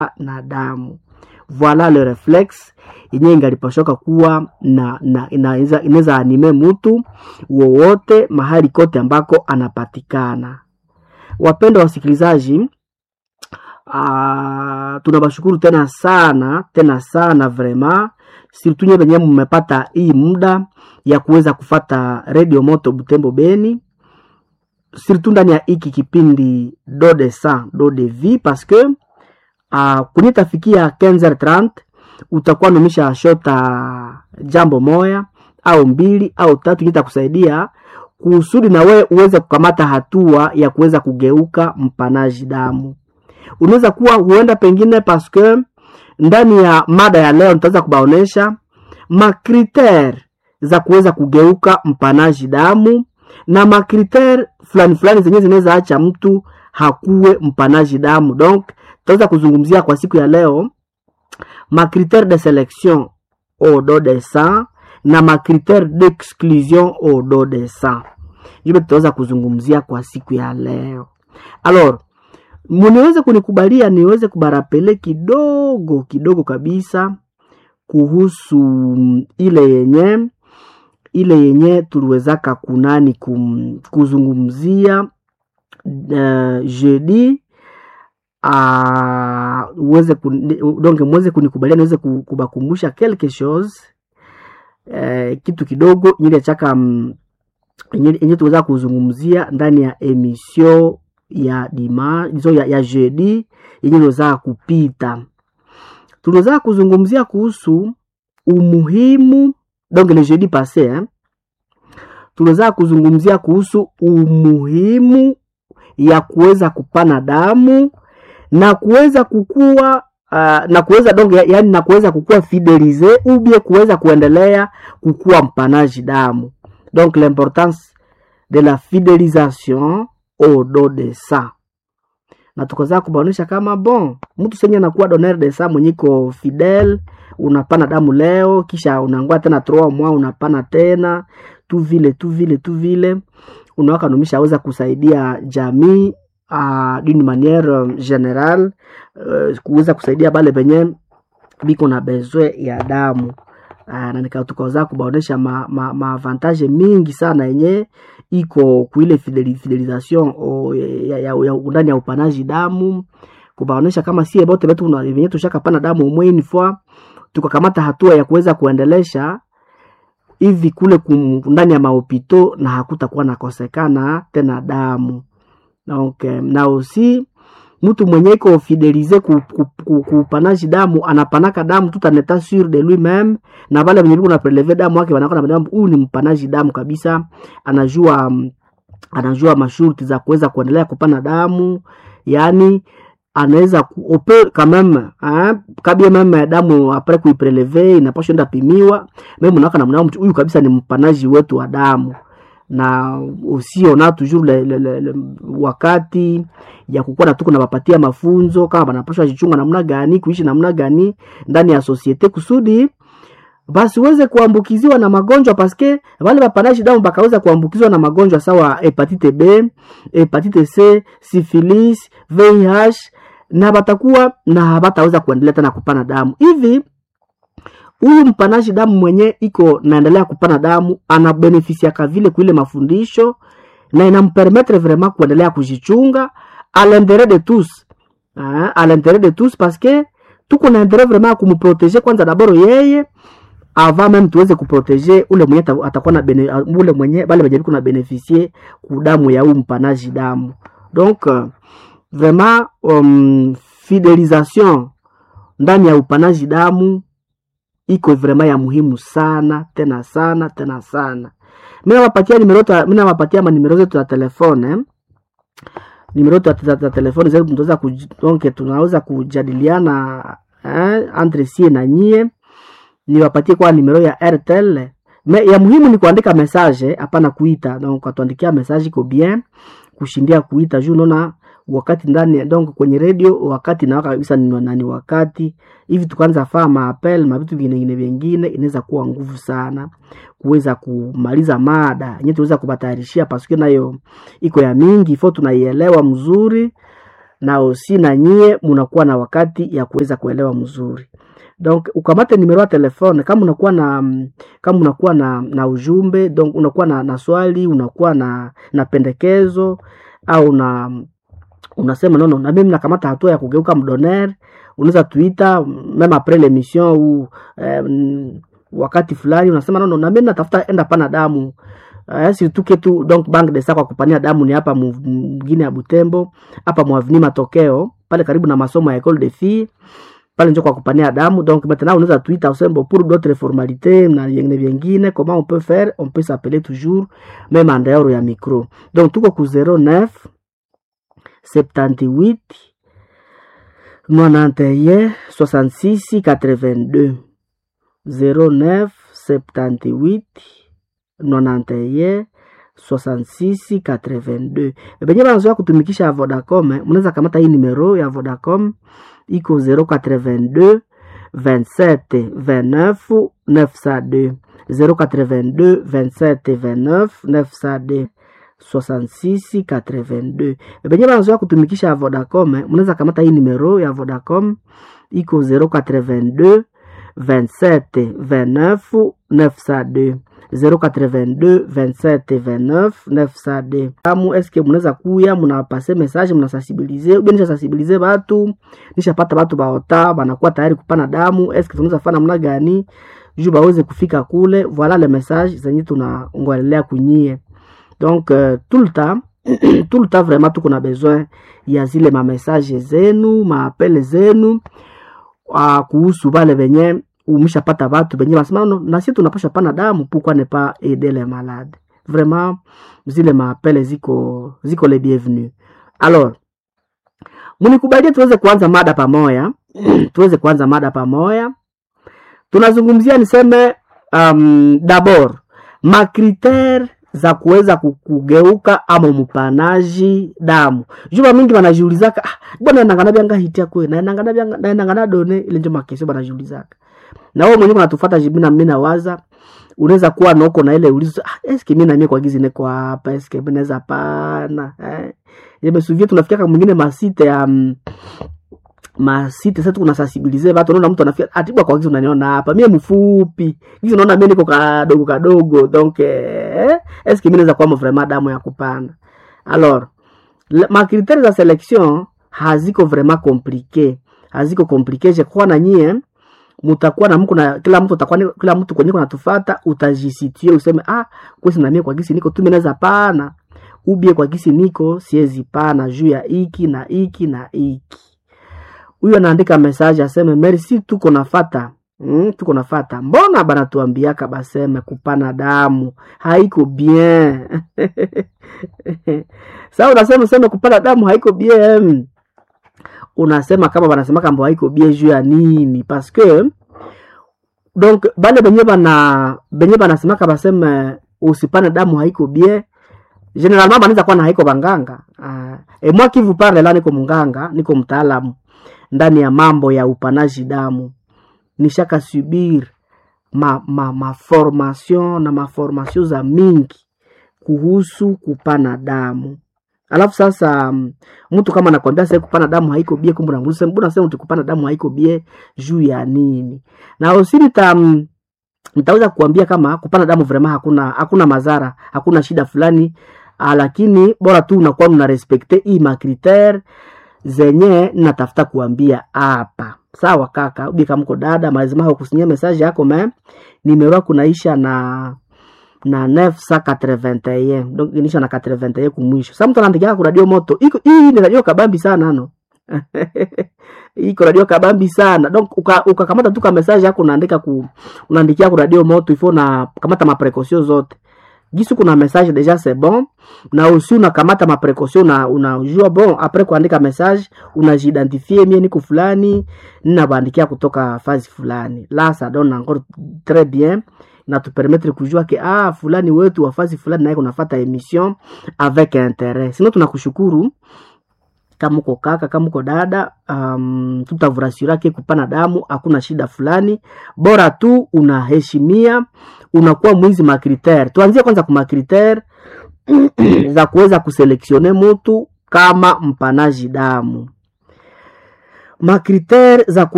na damu voila le reflex yenyewe ingalipashoka kuwa na, na inaweza inaweza anime mtu wowote mahali kote ambako anapatikana. Wapendwa wasikilizaji, ah, tunawashukuru tena sana tena sana vrema surtout nyewe wenyewe mmepata hii muda ya kuweza kufata Radio Moto Butembo Beni surtout ndani ya hiki kipindi do de sang do de vie parce que uh, kunitafikia 15h30 utakuwa numisha shota jambo moya au mbili au tatu itakusaidia kusudi na wewe uweze kukamata hatua ya kuweza kugeuka mpanaji damu. Unaweza kuwa huenda pengine paske ndani ya mada ya leo nitaweza kubaonesha makritere za kuweza kugeuka mpanaji damu na makritere fulani fulani zenyewe zinaweza acha mtu hakuwe mpanaji damu. Donc tutaweza kuzungumzia kwa siku ya leo makritere de selection au dos de sang na makritere d'exclusion au dos de sang, hivyo tutaweza kuzungumzia kwa siku ya leo. Alors, muniweze kunikubalia niweze kubarapele kidogo kidogo kabisa kuhusu ile yenye ile yenye tuliwezaka kunani kum, kuzungumzia uh, jeudi uh, uweze donc mweze kunikubalia niweze kubakumbusha quelque chose uh, kitu kidogo ile chaka um, yenye tuweza kuzungumzia ndani ya emission ya dima so ya, ya jeudi yenye iliweza kupita tuliweza kuzungumzia kuhusu umuhimu donc le jeudi passé hein, tuliweza kuzungumzia kuhusu umuhimu ya kuweza kupana damu na kuweza kukua uh, na kuweza donc ya, yani na kuweza kukua fidelize ubie kuweza kuendelea kukua mpanaji damu donc l'importance de la fidelisation au don de sang na tukaweza kubaonesha kama bon mtu senye anakuwa donneur de sang mwenyiko fidel unapana damu leo kisha unangua tena trois mois unapana tena tu vile tu vile tu vile unawaka numisha aweza kusaidia jamii uh, d'une manière general uh, kuweza kusaidia bale benye biko na besoin ya damu uh, na tukaweza kubaonesha maavantage ma, ma mingi sana yenye iko kuile fideli, fidelisation o, ya, ya, ya, ndani ya upanaji damu kubaonesha kama sie bote betu venye tushakapana damu umwe fois tukakamata hatua ya kuweza kuendelesha hivi kule kum, ndani ya mahopito na hakutakuwa nakosekana tena damu donc na aussi mtu mwenye iko fidelize kupanaji ku, ku, damu anapanaka damu tout en état sûr de lui même na vale venye na preleve damu wake wanakuwa na huyu ni mpanaji damu kabisa anajua anajua masharti za kuweza kuendelea kupana damu yani anaweza ope quand même hein kabia meme damu apres kuipreleve inapaswa enda pimiwa meme unawaka namna huyu kabisa ni mpanaji wetu wa damu na usiona toujours le, le, le, le, wakati ya kukuwa na tuko nawapatia mafunzo kama banapashwa jichunga namna gani kuishi namna gani ndani ya societe kusudi basi uweze kuambukiziwa na magonjwa paske wale wapanaji damu bakaweza kuambukizwa na magonjwa sawa hepatite B, hepatite C, syphilis, VIH na batakuwa na bataweza kuendelea tena kupana damu hivi huyu mpanaji damu mwenye iko naendelea kupana damu anabenefisiaka vile kuile mafundisho na inampermetre vraiment kuendelea kujichunga a l'interet de tous a l'interet de tous parce que tuko na interet vraiment kumprotege kwanza daboro yeye avant même tuweze kuprotege ule mwenye atakuwa na bene, ule mwenye bale benye biko na beneficie kudamu ya huu mpanaji damu donc uh, vraiment um, fidelisation ndani ya upanaji damu iko vraiment ya muhimu sana tena sana tena sana. Mimi nawapatia nimero mimi nawapatia manimero zetu za telefone nimero zetu za telefone zetu, tunaweza donc tunaweza kujadiliana eh, entre sie na nyie. Niwapatie kwa nimero ya Airtel Me, ya muhimu ni kuandika message, hapana kuita. Donc atuandikia message iko bien kushindia kuita juu unaona wakati ndani donc kwenye radio wakati na kabisa ni nani wakati hivi tukaanza faa maapel ma vitu vingine vingine inaweza kuwa nguvu sana kuweza kumaliza mada yenyewe tuweza kubatayarishia paske nayo iko ya mingi fo tunaielewa mzuri na osi na nyie munakuwa na wakati ya kuweza kuelewa mzuri donc ukamate numero ya telefone kama unakuwa na mm, kama unakuwa na, na ujumbe donc unakuwa na, na swali unakuwa na, na pendekezo au na unasema nono na mimi nakamata hatua ya kugeuka mdoner unaweza tuita meme apres l'émission ou eh, mm, wakati fulani unasema nono na mimi natafuta enda pana damu Uh, surtout que tu donc bank de sa kwa kupania damu ni hapa mu- mgine ya Butembo hapa mwavini matokeo pale karibu na masomo ya école de filles pale njo kwa kupania damu donc maintenant unaweza tuita usembo pour d'autres formalités na vingine vingine comment on peut faire on peut s'appeler toujours même en dehors ya micro donc tuko ku 09 78 91 66 82 09 78 91 66 82 benye banazoya kutumikisha ya vodacom eh, mnaweza kamata hii numero ya vodacom iko 082 27 29 902 082 27 29 902 66 82 benye banazoya kutumikisha ya vodacom eh, mnaweza kamata hii numero ya vodacom iko 082 27 29 902 082 27 29 902 amu eske munaweza kuya munapase message munasensibilize ubie nisha sensibilize batu nishapata batu baota banakuwa tayari kupana damu eske tunaweza fana namna gani juu baweze kufika kule voila le message zenye tunangoelelea kunyie donc euh, tout le temps tout le temps vraiment tuko na besoin ya zile mamessage zenu maapele zenu uh, kuhusu bale benye umeshapata batu benye basema no, na sisi tunapasha pana damu pourquoi ne pas aider les malades vraiment zile maapele ziko ziko les bienvenus alors munikubalie tuweze kuanza mada pamoja tuweze kuanza mada pamoja tunazungumzia niseme um, dabord makritere za kuweza ku- kugeuka ama mpanaji damu juba mingi banajiulizaka ah, bwana nangana byanga hitia kwe na nangana byanga na nangana done ile njo makesho banajiulizaka na wewe mwenyewe unatufuata jibina mimi nawaza unaweza kuwa noko na ile ulizo ah, eske mimi na mimi kwa gizi niko hapa eske mimi naweza pana eh yemesuvia tunafikia kama mwingine masite ya um, masite sasa kuna sensibilize watu unaona mtu anafika atibwa kwa gizi unaniona hapa mimi mfupi gizi unaona mimi niko kadogo kadogo donc eh eske mimi naweza kuwa vraiment damu ya kupanda alors le- ma critères za selection haziko vraiment compliqué haziko compliqué je crois na nyie mutakuwa na mko na kila mtu atakuwa ni- kila mtu kwenye kunatufata utajisitie useme ah kwesi na mimi kwa gisi niko tu mimi naweza pana ubie kwa gisi niko siwezi pana juu ya iki na iki na iki huyo anaandika message aseme merci tuko nafata Mm, tuko nafata mbona banatuambiaka baseme kupana damu haiko bien sa unasema useme kupana damu haiko bien unasema kama banasema kambo haiko bien juu ya nini parce que donc bale benye bana benye banasemaka baseme usipane damu haiko bien generalement banaweza kuwa na haiko banganga uh, e moi qui vous parle la niko mnganga niko mtaalamu ndani ya mambo ya upanaji damu nishaka subir ma, ma, ma formation na maformation za mingi kuhusu kupana damu alafu sasa mm, mtu kama anakwambia sasa kupana damu haiko bie kumbe unamuuliza mbona sasa mtu kupana damu haiko bie juu ya nini na usini ta mm, nitaweza kuambia kama kupana damu vraiment hakuna hakuna madhara hakuna shida fulani ah, lakini bora tu unakuwa una respecte hii makritere zenye natafuta kuambia hapa sawa kaka ubi kama mko dada malazima hakusinyia message yako me nimero kunaisha na na 981 donc inisha na 81 kumwisho sasa mtu anaandikia ku radio moto iko hii ni radio kabambi sana no iko radio kabambi sana donc uka- ukakamata uka tu ka message yako unaandika ku unaandikia ku radio moto ifo na kamata maprekosio zote gisi kuna message deja c'est bon na usi unakamata maprekosio na unajua bon apres kuandika message unajiidentifie mie niko fulani ninabandikia kutoka fazi fulani la ça donne encore très bien na tupermettre kujua ke ah fulani wetu wa fazi fulani naye kunafata emission avec interet sino tunakushukuru kama uko kaka kama uko dada um, tutavurasira ke kupana damu hakuna shida fulani bora tu unaheshimia unakuwa mwizi makritere tuanzie kwanza ku makritere za kuweza kuselektione mutu kama mpanaji damu. Makriteri za